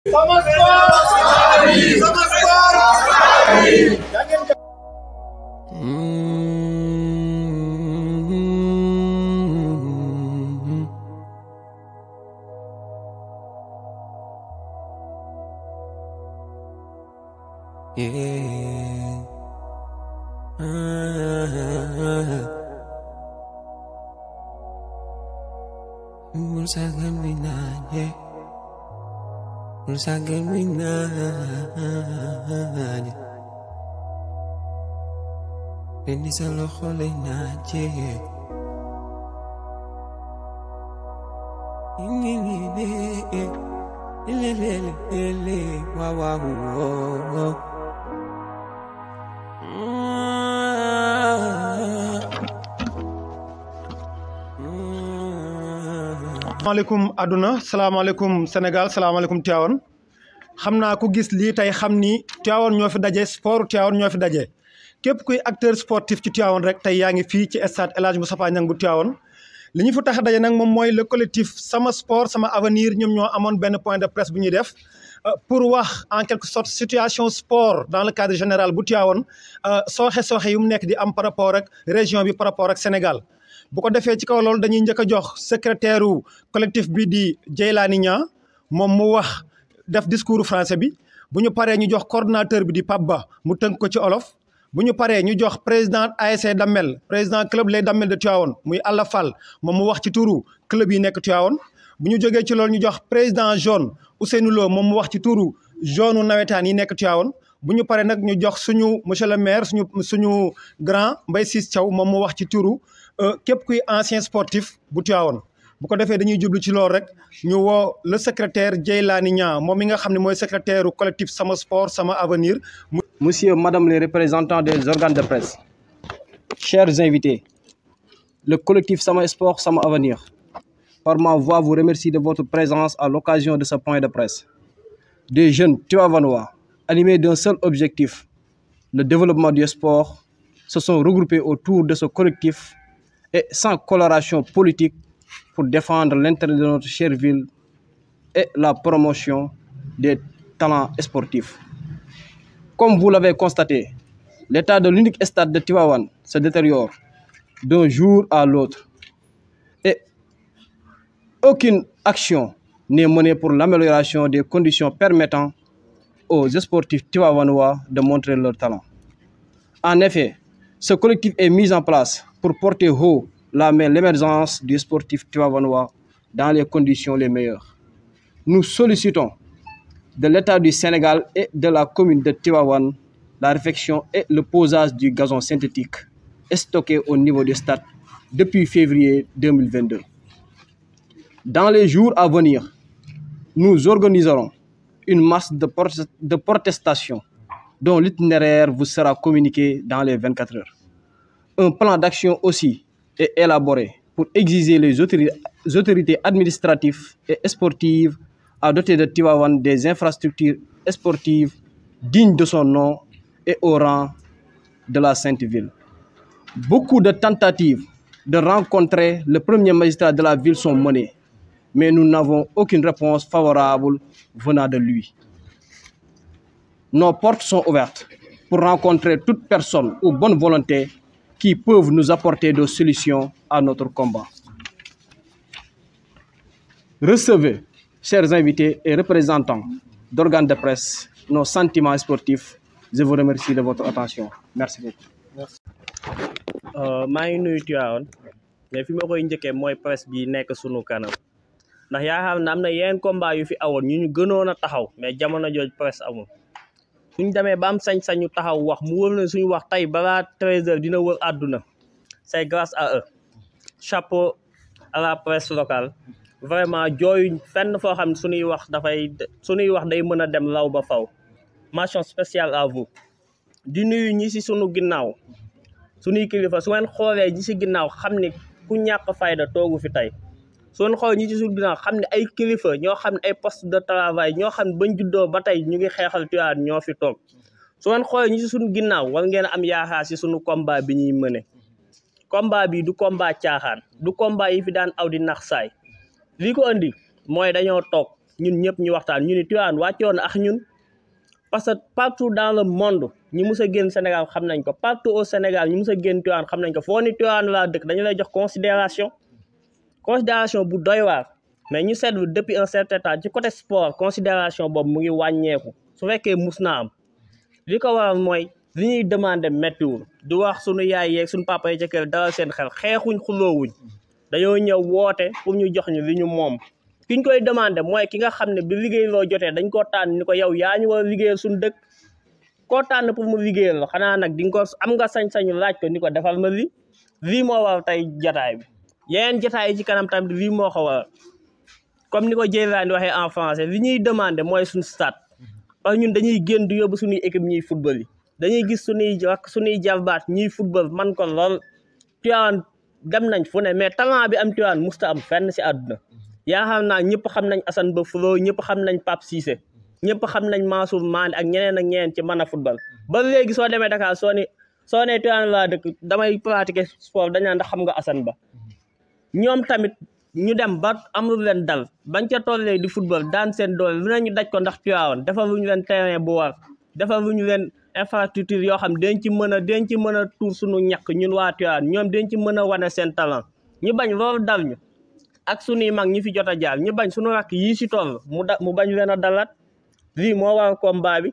Sama sport sama sport Yeah. Bulsa caminare, bulsa caminare. Prendi sa loxo lay naaje. Wow, wow, wow. salaamaaleykum àdduna salaamaaleykum Sénégal salaamaaleykum Tivaouane xam naa ku gis lii tey xam ni Tivaouane ñoo fi daje sport Tivaouane ñoo fi daje képp kuy acteur sportif ci Tivaouane rek tey yaa ngi fii ci stade El Hadj Moustapha Niang bu Tivaouane li ñu fi tax a daje nag moom mooy le collectif sama sport sama avenir ñoom ñoo amoon benn point de presse bu ñuy def pour wax en quelque sorte situation sport dans le cadre général bu Tivaouane sooxe sooxe yu mu nekk di am par rapport ak région bi par rapport ak Sénégal bu ko defee ci kaw loolu dañuy njëkk a jox secrétaire u collectif bi di Djeylani Niang moom mu wax def discours français bi bu ñu paree ñu jox coordonnateur bi di Pape Ba mu tënk ko ci olof bu ñu paree ñu jox président ASC Damel président club les Damel de Tivaouane muy Alla Fall moom mu wax ci turu club yi nekk Tivaouane bu ñu jógee ci loolu ñu jox président jaune Ousseynou Lo moom mu wax ci turu jaune nawetaan yi nekk Tivaouane bu ñu paree nag ñu jox suñu monsieur le maire suñu suñu grand Mbaye Ciss Thiaw moom mu wax ci turu képp kuy ancien sportif bu Tivaouane bu ko defee dañuy jublu ci loolu rek ñu woo le secrétaire Djeylani Niang moom mi nga xam ne mooy secrétaire u collectif sama sport sama avenir Monsieur, Madame les représentants des organes de presse, chers invités, le collectif Sama Sport, Sama Avenir, par ma voix, vous remercie de votre présence à l'occasion de ce point de presse. Des jeunes Tivaouanois, animés d'un seul objectif, le développement du sport, se sont regroupés autour de ce collectif et sans coloration politique pour défendre l'intérêt de notre chère ville et la promotion des talents sportifs. Comme vous l'avez constaté, l'état de l'unique stade de Tivaouane se détériore d'un jour à l'autre et aucune action n'est menée pour l'amélioration des conditions permettant aux sportifs tivaouanois de montrer leur talent. En effet, ce collectif est mis en place pour porter haut la main l'émergence du sportif tivaouanois dans les conditions les meilleures. Nous sollicitons de l'État du Sénégal et de la commune de Tivaouane la réfection et le posage du gazon synthétique stocké au niveau du stade depuis février 2022. Dans les jours à venir, nous organiserons une masse de, de protestation dont l'itinéraire vous sera communiqué dans les 24 heures. Un plan d'action aussi est élaboré pour exiger les autorités administratives et sportives à doter de Tivaouane des infrastructures sportives dignes de son nom et au rang de la Sainte Ville. Beaucoup de tentatives de rencontrer le premier magistrat de la ville sont menées, mais nous n'avons aucune réponse favorable venant de lui. Nos portes sont ouvertes pour rencontrer toute personne ou bonne volonté qui peuvent nous apporter des solutions à notre combat. Recevez chers invités et représentants d'organes de presse, nos sentiments sportifs. Je vous remercie de votre attention. Merci beaucoup. maa ngi nuyu Tivaouane mais fi ma koy njëkkee mooy presse bi nekk sunu kanam ndax yaa xam ne am na yeneen combat yu fi awoon ñu ñu gënoon a taxaw mais jamono jooj presse amul suñ demee ba am sañ-sañu taxaw wax mu wër na suñu wax tey balaa treize heures dina wër àdduna c'est grâce à eux chapeau à la presse locale vraiment jooyu fenn foo xam ne suñuy wax dafay suñuy wax day mën a dem law ba faw mention spéciale à vous di nuyu ñi si sunu ginnaaw suñuy kilifa su ngeen xoolee ñi si ginnaaw xam ne ku ñàkk fayda toogu fi tey su ngeen xoolee ñi si sunu ginnaaw xam ne ay kilifa ñoo xam ne ay poste de travail ñoo xam ne bañ juddoo ba tey ñu ngi xeexal Tivaouane ñoo fi toog su ngeen xoolee ñi si sunu ginnaaw war ngeen am yaakaar si sunu combat bi ñuy mëne combat bi du combat caaxaan du combat yi fi daan aw di nax saay lii ko andi mooy dañoo toog ñun ñëpp ñu waxtaan ñu ni Tivaouane wàccoon ak ñun parce que partout dans le monde ñi mus a génn Sénégal xam nañ ko partout au Sénégal ñi mus a génn Tivaouane xam nañ ko foo ni Tivaouane laa dëkk dañu lay jox considération considération bu doy waar mais ñu seetlu depuis un certain temps ci côté sport considération boobu mu ngi wàññeeku su fekkee mus naa am li ko waral mooy li ñuy demandé méttiwul du wax suñu yaay yeeg suñu papa yi ca kër dalal seen xel xeexuñ xuloowuñ dañoo ñëw woote pour ñu jox ñu li ñu moom ki ñu koy demandé mooy ki nga xam ne bi liggéey loo jotee dañ koo tànn ni ko yow yaa ñu war a liggéeyal suñu dëkk koo tànn pour mu liggéeyal la xanaa nag di nga ko am nga sañ-sañu laaj ko ni ko defal ma li lii moo waral tey jataay bi yeneen jataay yi ci kanam tamit lii moo ko waral comme ni ko Jeylaani waxee en français li ñuy demandé mooy suñu stade parce que ñun dañuy génn di yóbbu suñuy équipe ñuy football yi dañuy gis suñuy wax suñuy jarbaat ñuy football man ko lool Tivaouane dem nañ fu ne mais talent bi am Tivaouane musta am fenn si àdduna yaa xam naa ñëpp xam nañ Assane Ba Flo ñëpp xam nañ Pape Cissé ñëpp xam nañ Mansour Mané ak ñeneen ak ñeneen ci mën a football ba léegi soo demee Dakar soo ni soo nee Tivaouane laa dëkk damay pratiquer sport dañ naan ndax xam nga Assane Ba ñoom tamit ñu dem ba amul leen dal bañ ca tollee di football daan seen doole lu nañu daj ko ndax Tivaouane defal lu ñu leen terrain bu war defal lu ñu leen infrastructure yoo xam dañ ci mën a dañ ci mën a tuur suñu ñàkk ñun waa Tivaouane ñoom dañ ci mën a wane seen talent ñu bañ loolu dal ñu ak suñuy mag ñi fi jot a jaar ñu bañ suñu rakk yii si toll mu da mu bañ leen a dalat lii moo war combat bi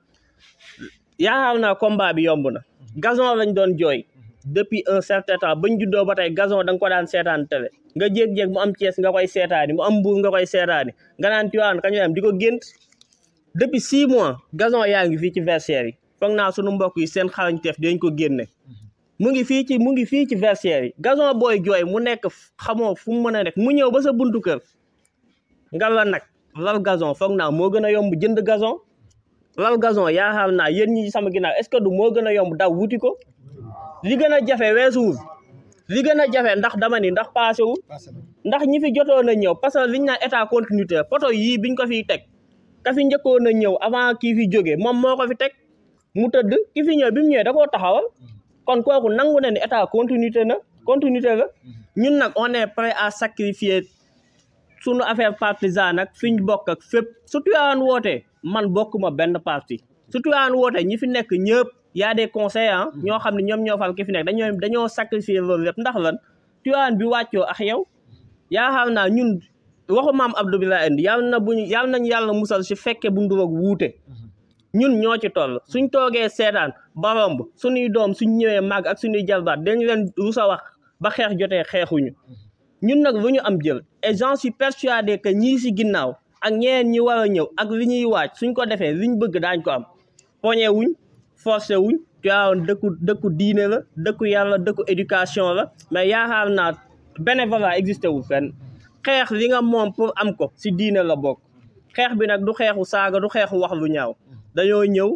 yaakaar naa combat bi yomb na gazon lañ doon jooy depuis un certain temps bañ juddoo ba tey gazon da nga ko daan seetaan télé nga jéeg-jéeg mu am Thiès nga koy seetaani mu am Mbour nga koy seetaani nga naan Tivaouane kañu am di ko gént depuis six mois gazon yaa ngi fii ci versaire yi foog naa sunu mbokk yi seen xarañteef dañ ko génne mu ngi fii ci mu ngi fii ci versaire yi gazon booy jooy mu nekk xamoo fu mu mën a nekk mu ñëw ba sa buntu kër nga la nag lal gazon foog naa moo gën a yomb jënd gazon lal gazon yaa xam naa yéen ñi sama ginnaaw est-ce que du moo gën a yomb daw wuti ko li gën a jafe weesuwul li gën a jafe ndax dama ni ndax paasewul ndax ñi fi jotoon a ñëw parce que liñ naan état continuité poto yii biñ ko fiy teg ka fi njëkkoon a ñëw avant kii fi jógee moom moo ko fi teg mu tëdd ki fi ñëw bi mu ñëwee da koo taxawal kon kooku nangu na ni état continuité na continuité la ñun nag on est prêt à sacrifier sunu affaire partisan nag fi ñu bokk ak fépp su Tivaouane wootee man bokkuma benn parti su Tivaouane wootee ñi fi nekk ñëpp y a des conseillers ñoo xam ne ñoom ñoo fal ki fi nekk dañoo dañoo sacrifier loolu lépp ndax lan Tivaouane bi wàccoo ak yow yaa xam naa ñun waxu maam Abdou bi laa indi yàlla na buñu yàlla nañ yàlla musal si fekke bu nduroog wuute ñun ñoo ci toll suñ toogee seetaan ba romb suñuy doom suñ ñëwee màgg ak suñuy jalbaat dañu leen rusa wax ba xeex jotee xeexuñu ñun nag lu ñu am jël et j'en suis persuadé que ñii si ginnaaw ak ñeneen ñi war a ñëw ak li ñuy waaj suñ ko defee liñ bëgg daañ ko am poñe wuñ forcé wuñ Tivaouane dëkku dëkku diine la dëkku yàlla dëkku éducation la mais yaakaar naa bénévolat existé wul fenn xeex li nga moom pour am ko si diine la bokk xeex bi nag du xeexu saaga du xeexu wax lu ñaaw dañoo ñëw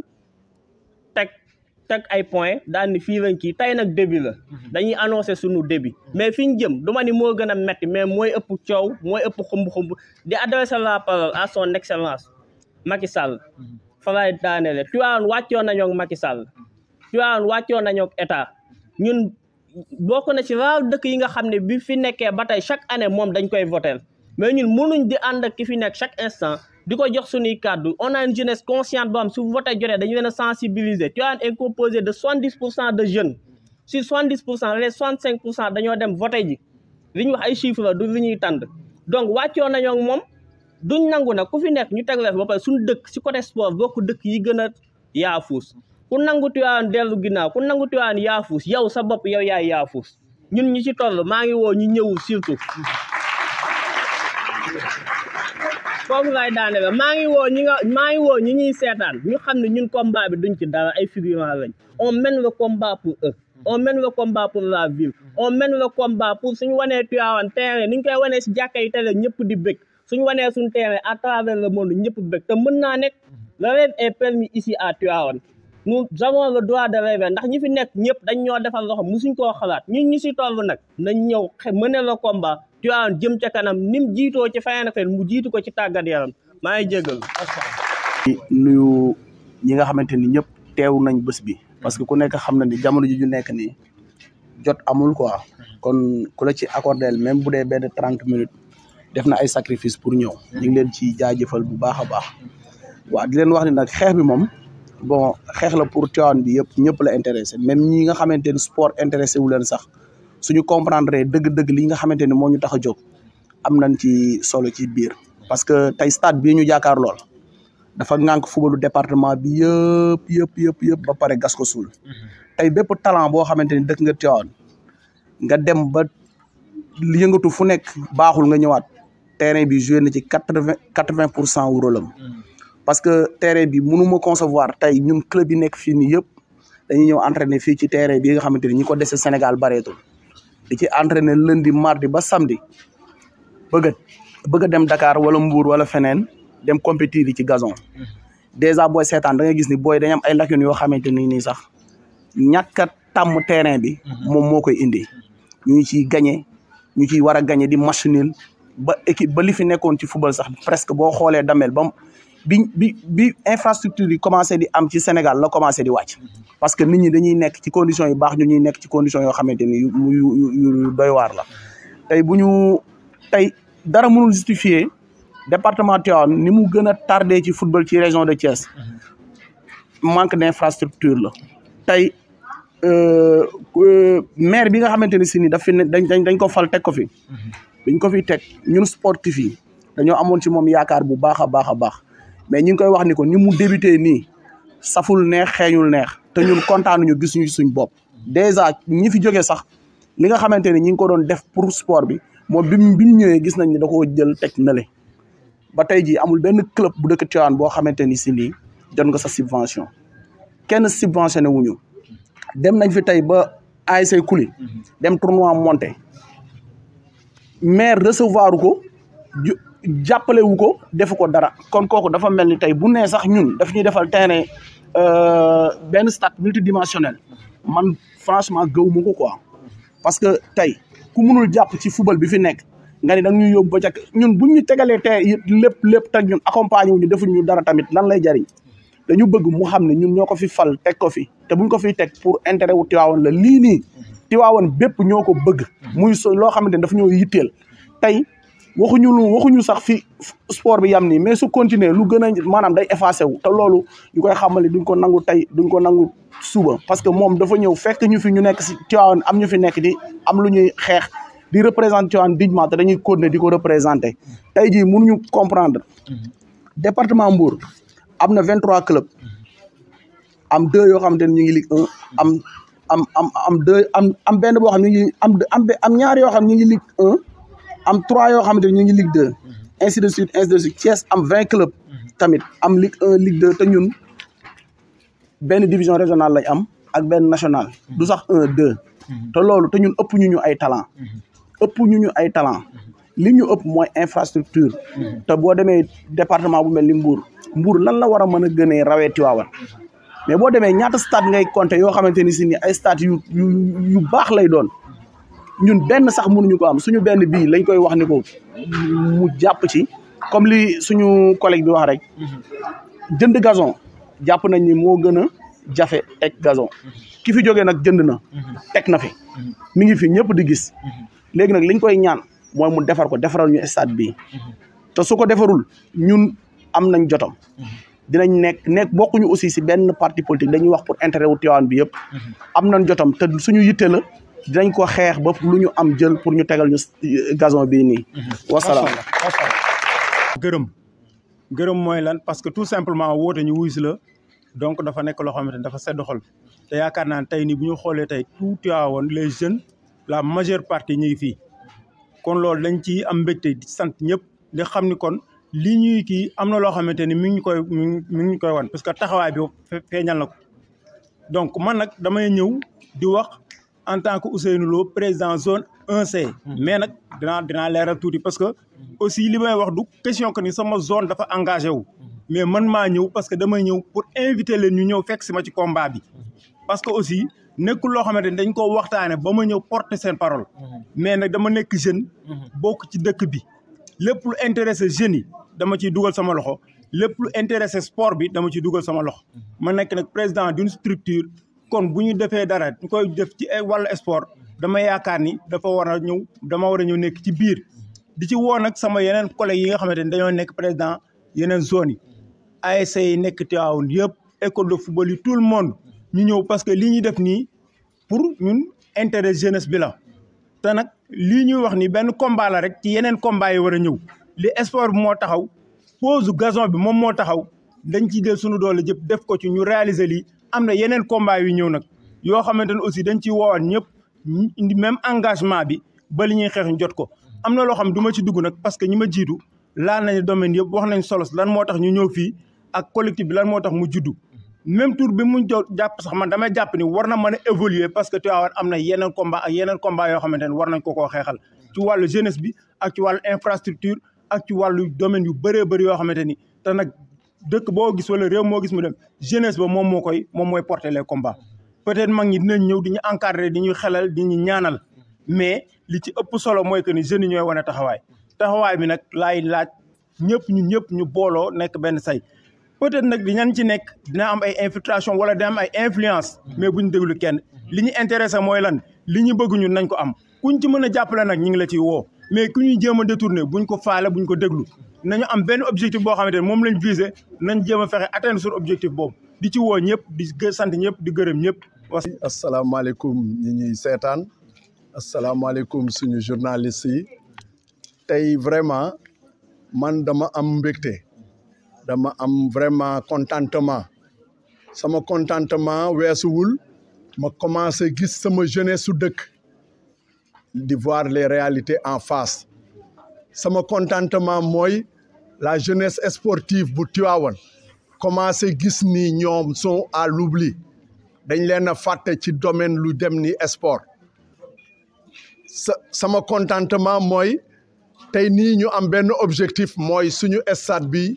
teg teg ay point daal ni fii lañ kii tey nag début la dañuy annoncé sunu début mais fi ñu jëm du ma ni moo gën a metti mais mooy ëpp coow mooy ëpp xumb-xumb di adresser la parole à son excellence Macky Sall fa lay daanele Tivaouane wàccoon nañoo ak Macky Sall Tivaouane wàccoon nañoo ak état ñun bokk na ci raar dëkk yi nga xam ne bi fi nekkee ba tey chaque année moom dañ koy voter mais ñun mënuñ di ànd ak ki fi nekk chaque instant di ko jox suñuy kàddu on a une jeunesse consciente boo xam su voté jotee dañu leen a sensibiliser Tivaouane est composé de soixante dix pour cent de jeunes sur soixante dix pour cent les soixante cinq pour cent dañoo dem voté ji li ñu wax ay chiffres la du li ñuy tànd donc wàccoo nañoo ak moom duñ nangu nag ku fi nekk ñu teg leen ba pare suñu dëkk si côté sport bokk dëkk yi gën a yaafuus ku nangu Tivaouane dellu ginnaaw ku nangu Tivaouane yaafuus yow sa bopp yow yaay yaafuus ñun ñi ci toll maa ngi woo ñu ñëwul surtout foofu laay daane la maa ngi woo ñi nga maa ngi woo ñi ñuy seetaan ñu xam ne ñun combat bi duñ ci dara ay figurants lañ on mène le combat pour eux on mène le combat pour la ville on mène le combat pour suñu wanee Tivaouane terrain ni ñu koy wanee si jàkka yi tele ñëpp di bëgg suñu wanee suñu terrain à travers le monde ñëpp bëgg te mën naa nekk le rêve est permis ici à Tivaouane nous avons le droit de rêver ndax ñi fi nekk ñëpp dañ ñoo defal loxo musuñ koo xalaat ñun ñu si toll nag nañ ñëw mëne le combat Tivaouane jëm ca kanam ni mu jiitoo ci fayana fen mu jiitu ko ci tàggat yaram maa ngi jégal nuyu ñi nga xamante ni ñëpp teew nañ bés bi parce que ku nekk xam na ni jamono ji ñu nekk nii jot amul quoi kon ku la ci accordé même bu dee benn trente minutes def na ay sacrifice pour ñëw ñu ngi leen ci jaajëfal bu baax a baax waaw di leen wax ni nag xeex bi moom bon xeex la pour Tivaouane bi yëpp ñëpp la intéressé même ñi nga xamante ni sport intéressé wu leen sax suñu comprendre dëgg-dëgg li nga xamante ni moo ñu tax a jóg am nañ ci solo ci biir parce que tey stade bii ñu jaakaar lool dafa ŋànk fubalu département bi yëpp yëpp yëpp yëpp ba pare gas ko suul tey bépp talent boo xamante ni dëkk nga Tivaouane nga dem ba yëngatu fu nekk baaxul nga ñëwaat terrain bi joué na ci quatre vingt quatre vingt pour cent wu rôle am parce que terrain bi mënuma concevoir tey ñun club yi nekk fii nii yëpp dañuy ñëw entraîner fii ci terrain bi nga xamante ni ñi ko dese Sénégal bareetul di ci entraîner lundi mardi ba samedi bëgg a bëgg a dem Dakar wala Mbour wala feneen dem compétir yi ci gazon dèjà booy seetaan da ngay gis ni booy dañu am ay lacunes yoo xamante ni nii sax ñàkk a tàmm terrain bi moom moo koy indi ñu ngi ciy gagné ñu ciy war a gagné di match nul ba équipe ba li fi nekkoon ci football sax presque boo xoolee damel ba bi bi bi infrastructure yi commencé di am ci Sénégal la commencé di wàcc parce que nit ñi dañuy nekk ci conditions yu baax ñu ñuy nekk ci conditions yoo xamante ni yu yu yu doy waar la tey bu ñu tey dara mënul justifier département Tivaouane ni mu gën a tardé ci football ci région de Thiès manque d' infrastructure la tey maire bi nga xamante ni si ni daf fi ne dañ dañ ko fal teg ko fi biñ ko fi teg ñun sportif yi dañoo amoon ci moom yaakaar bu baax a baax a baax mais ñu ngi koy wax ni ko ni mu débuté nii saful neex xeeñul neex te ñun kontaanuñu gisuñu suñ bopp dèjà ñi fi jógee sax li nga xamante ni ñi ngi ko doon def pour sport bi moom bi mu bi mu ñëwee gis nañ ni da koo jël teg nale ba tey jii amul benn club bu dëkk Tivaouane boo xamante ni si lii jot nga sa subvention kenn subventionné wuñu dem nañ fi tey ba ASC Kuli dem tournoi monté maire recevoir ko jàppale wu ko defu ko dara kon kooku dafa mel ni tey bu nee sax ñun daf ñuy defal terrain benn stade multidimensionnel man franchement gëw ma ko quoi parce que tey ku munul jàpp ci football bi fi nekk nga ni da ñuy yóbbu ba ca ñun buñ ñu tegalee tey lépp lépp teg ñun accompagner wu ñu defuñ ñu dara tamit lan lay jariñ dañu bëgg mu xam ne ñun ñoo ko fi fal teg ko fi te buñ ko fiy teg pour intérêt wu Tivaouane la lii nii Tivaouane bépp ñoo ko bëgg muy so loo xamante ne dafa ñoo yitteel tey waxuñu lu waxuñu sax fi sport bi yam nii mais su continuer lu gën a maanaam day effacé wu te loolu ñu koy xamale duñ ko nangu tey duñ ko nangu suba parce que moom dafa ñëw fekk ñu fi ñu nekk si Tivaouane am ñu fi nekk di am lu ñuy xeex di représenter Tivaouane dignement te dañuy continuer di ko représenter tey jii mënuñu comprendre département Mbour am na vingt trois clubs am deux yoo xamante ne ñu ngi Ligue un am am am am deux am am benn boo xam ne ñu ngi am am am ñaar yoo xam ne ñu ngi Ligue un am trois yoo xamante ne ñu ngi Ligue deux ainsi de suite ainsi de suite Thiès am vingt clubs tamit am Ligue un Ligue deux te ñun benn division régionale lañ am ak benn national du sax un deux te loolu te ñun ëpp ñu ñu ay talent ëpp ñu ñu ay talent li ñu ëpp mooy infrastructure te boo demee département bu mel ni Mbour Mbour lan la war a mën a gënee rawee Tivaouane mais boo demee ñaata stade ngay compter yoo xamante ni si ni ay stade yu yu yu baax lay doon ñun benn sax mënuñu ko am suñu benn bii lañ koy wax ni ko mu jàpp ci comme li suñu collègue bi wax rek jënd gazon jàpp nañ ni moo gën a jafe teg gazon ki fi jógee nag jënd na teg na fi mi ngi fi ñëpp di gis léegi nag liñ koy ñaan mooy mu defar ko defaral ñu stade bii te su ko defarul ñun am nañ jotam dinañ nekk nekk bokkuñu aussi si benn parti politique dañuy wax pour intérêt wu Tivaouane bi yëpp am nañ jotam te suñu yitte la dinañ ko xeex ba lu ñu am jël pour ñu tegal ñu gazon bii nii wasalaam gërëm gërëm mooy lan parce que tout simplement woote ñu wuy si la donc dafa nekk loo xamante ni dafa sedd xol te yaakaar naa ne tey nii bu ñu xoolee tey tout Tivaouane les jeunes la majeure partie ñu ngi fii kon loolu dañ ci am mbégte di sant ñëpp di xam ni kon lii ñuy kii am na loo xamante ni mi ngi ñu koy mi ngi ñu koy wan parce que taxawaay bi feeñal na ko donc man nag damay ñëw di wax en tant que Ousseynou Lo président zone 1C. mais nag dinaa dinaa leeral tuuti parce que aussi li may wax du question que ni sama zone dafa engagé wu. mais man maa ñëw parce que damay ñëw pour inviter leen ñu ñëw fekk si ma ci combat bi. parce que aussi nekkul loo xamante ni dañ ko waxtaane ba ma ñëw porter seen parole. mais nag dama nekk jeune. bokk ci dëkk bi. lépp lu intéressé jeunes yi dama ciy dugal sama loxo lépp lu intéressé sport bi dama ciy dugal sama loxo. ma nekk nag président d'une structure. kon bu ñu defee dara ñu koy def ci wàllu sport dama yaakaar ni dafa war a ñëw dama war a ñëw nekk ci biir di ci woo nag sama yeneen collègues yi nga xamante ni dañoo nekk président yeneen zone yi ASC yi nekk Tivaouane yëpp école de football yi tout le monde ñu ñëw parce que li ñuy def nii pour ñun intérêt jeunesse bi la te nag lii ñuy wax ni benn combat la rek ci yeneen combat yi war a ñëw li sport bi moo taxaw pose gazon bi moom moo taxaw dañ ciy jël sunu doole jëpp def ko ci ñu réaliser lii am na yeneen combat yu ñëw nag yoo xamante ne aussi dañ ciy woowaat ñëpp ñu indi même engagement bi ba li ñuy xeex ñu jot ko am na loo xam du ma ci dugg nag parce que ñi ma jiitu laal nañu domaine yëpp wax nañ solos lan moo tax ñu ñëw fii ak collectif bi lan moo tax mu juddu même tour bi mu jàpp sax man damay jàpp ni war na mën a évoluer parce que Tivaouane am na yeneen combat ak yeneen combat yoo xamante ne war nañ ko koo xeexal ci wàllu jeunesse bi ak ci wàllu infrastructure ak ci wàllu domaine yu bëree bëri yoo xamante ni te nag dëkk boo gis wala réew moo gis mu dem jeunesse ba moom moo koy moom mooy porter les combats peut-être mag ñi dinañ ñëw di ñu encadrer di ñu xelal di ñu ñaanal mais li ci ëpp solo mooy que ni jeunes yi ñooy wane taxawaay taxawaay bi nag laay laaj ñëpp ñu ñëpp ñu booloo nekk benn say peut-être nag di ñan ci nekk dina am ay infiltration wala dina am ay influence mais buñ déglu kenn li ñu intéressé mooy lan li ñu bëgg ñun nañ ko am kuñ ci mën a jàppale nag ñu ngi la ciy woo mais ku ñuy jéem a détourné buñ ko faale buñ ko déglu nañu am benn objectif boo xamante ne moom lañ visé nañ jéem a fexe atteindre sur objectif boobu di ci woo ñëpp di sant ñëpp di gërëm ñëpp was asalaamaaleykum ñi ñuy seetaan asalaamaaleykum suñu journaliste yi tey vraiment man dama am mbégte dama am vraiment contentement sama contentement weesuwul ma commencé gis sama jeunesse su dëkk di voir les réalités en face sama contentement mooy la jeunesse sportive bu Tivaouane commencé gis ni ñoom sont à l'oubli dañ leen a fàtte ci domaine lu dem ni sport sa sama contentement mooy tey nii ñu am benn objectif mooy suñu stade bi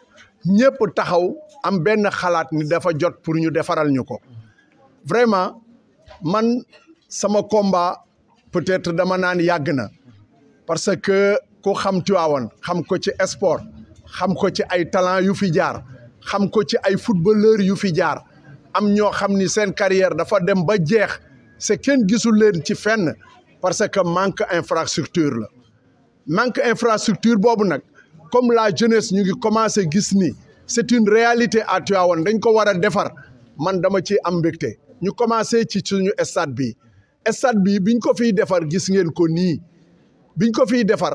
ñëpp taxaw am benn xalaat ni dafa jot pour ñu defaral ñu ko vraiment man sama combat peut-être dama naan yàgg na parce que ku xam Tivaouane xam ko ci sport xam ko ci ay talent yu fi jaar xam ko ci ay footballeur yu fi jaar am ñoo xam ni seen carrière dafa dem ba jeex c'est kenn gisul leen ci fenn parce que manque infrastructure la manque infrastructure boobu nag comme la jeunesse ñu ngi commencé gis ni c'est une réalité à Tivaouane dañ ko war a defar man dama ci am mbégte ñu commencé ci suñu stade bi stade bi biñ ko fiy defar gis ngeen ko nii biñ ko fiy defar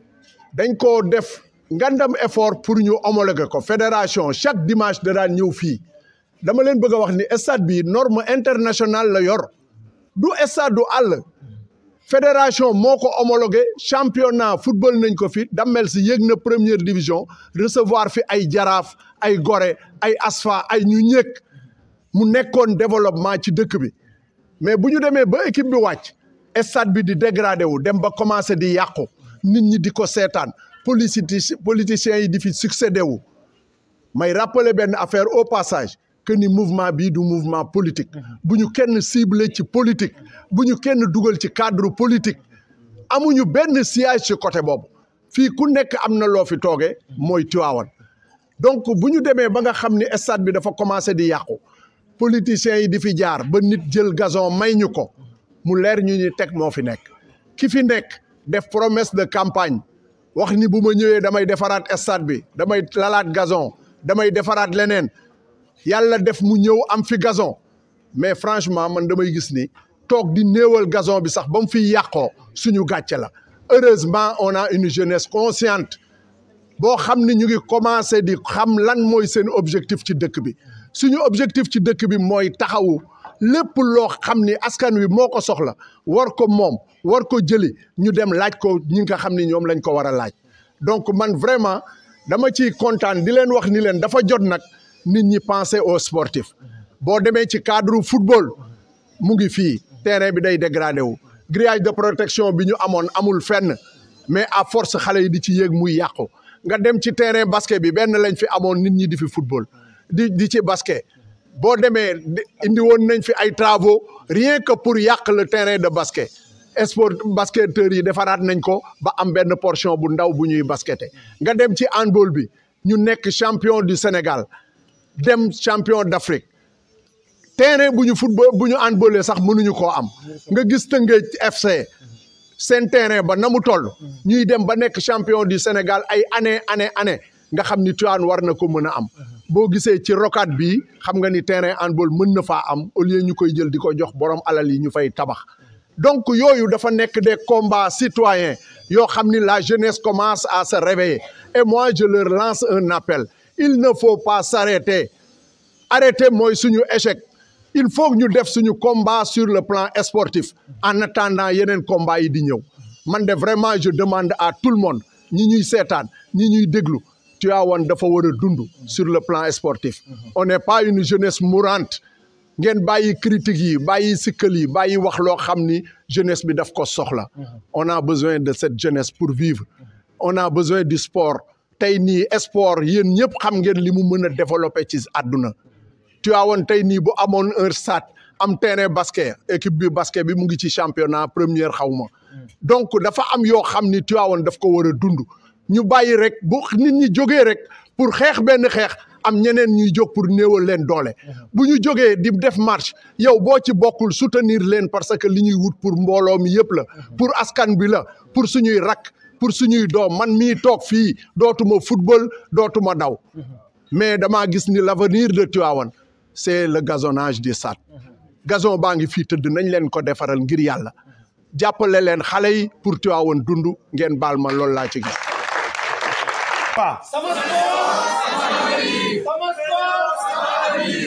dañ ko def ngandam effort pour ñu homologuer ko fédération chaque dimanche da daan ñëw fii dama leen bëgg a wax ni stade bi norme internationale la yor du stade du àll fédération moo ko homologué championnat football nañ ko fi dammel si yéeg na première division recevoir fi ay jaraaf ay gore ay asfa ay ñu ñëkk mu nekkoon développement ci dëkk bi mais bu ñu demee ba équipe bi wàcc stade bi di dégradé wu dem ba commencé di yàqu nit ñi di ko seetaan politique politiciens yi di fi succédé wu may rappeler benn affaire au passage que ni mouvement bii du mouvement politique bu ñu kenn ciblé ci politique bu ñu kenn dugal ci cadre politique amuñu benn siège ci côté boobu fii ku nekk am na loo fi toogee mooy Tivaouane donc bu ñu demee ba nga xam ni stade bi dafa commencé di yàqu politiciens yi di fi jaar ba nit jël gazon may ñu ko mu leer ñu ni teg moo fi nekk ki fi nekk def promesse de campagne wax ni bu ma ñëwee damay defaraat stade bi damay lalaat gazon damay defaraat leneen yàlla def mu ñëw am fi gazon mais franchement man damay gis ni toog di néewal gazon bi sax ba mu fiy yàqoo suñu gàcce la heureusement on a une jeunesse consciente boo xam ni ñu ngi commencé di xam lan mooy seen objectif ci dëkk bi suñu objectif ci dëkk bi mooy taxawu lépp loo xam ni askan wi moo ko soxla war ko moom war ko jëli ñu dem laaj ko ñi nga xam ni ñoom lañ ko war a laaj donc man vraiment dama ciy kontaan di leen wax ni leen dafa jot nag nit ñi penser aux sportifs boo demee ci cadre football mu ngi fii terrain bi day dégradé wu grillage de protection bi ñu amoon amul fenn mais à force xale yi di ci yéeg muy yàqu nga dem ci terrain basket bi benn lañ fi amoon nit ñi di fi football di di ci basket boo demee indi woon nañ fi ay travaux rien que pour yàq le terrain de basket sport basketteurs yi defaraat nañ ko ba am benn portion bu ndaw bu ñuy baskette nga dem ci handball bi ñu nekk champion du Sénégal dem champion d'Afrique terrain bu ñu football bu ñu handballee sax mënuñu koo am nga gis Tëngéej FC seen terrain ba na mu toll ñuy dem ba nekk champion du Sénégal ay année année année nga xam ni Tivaouane war na ko mën a am boo gisee ci rocade bi xam nga ni terrain handball mën na faa am au lieu ñu koy jël di ko jox borom alal yi ñu fay tabax donc yooyu dafa nekk des combats citoyens yoo xam ni la jeunesse commence à se réveiller et moi je leur lance un appel il ne faut pas s'arrêter arrêter mooy suñu échec il faut que ñu def suñu combat sur le plan sportif en attendant yeneen combat yi di ñëw man de vraiment je demande à tout le monde ñi ñuy seetaan ñi ñuy déglu Tivaouane dafa war a dund sur le plan sportif on n'est pas une jeunesse mourante ngeen bàyyi critique yi bàyyi sikkal yi bàyyi wax loo xam ni jeunesse bi daf ko soxla on a besoin de cette jeunesse pour vivre on a besoin du sport tey nii sport yéen ñëpp xam ngeen li mu mën a développer ci àdduna Tivaouane tey nii bu amoon un stade am terrain basket équipe bi basket bi mu ngi ci championnat première xaw ma donc dafa am yoo xam ni Tivaouane daf ko war a dund ñu bàyyi rek bu nit ñi jógee rek pour xeex benn xeex am ñeneen ñuy jóg pour néewal leen doole bu ñu jógee di def marche yow boo ci bokkul soutenir leen parce que li ñuy wut pour mbooloo mi yëpp la pour askan bi la pour suñuy rak pour suñuy doom man mii toog fii dootuma football dootuma daw mais damaa gis ni l'avenir de Tivaouane c'est le gazonnage des stades gazon baa ngi fii tëdd nañ leen ko defaral ngir yàlla jàppale leen xale yi pour Tivaouane dund ngeen baal ma loolu laa ci gis Sama sport, sama sport,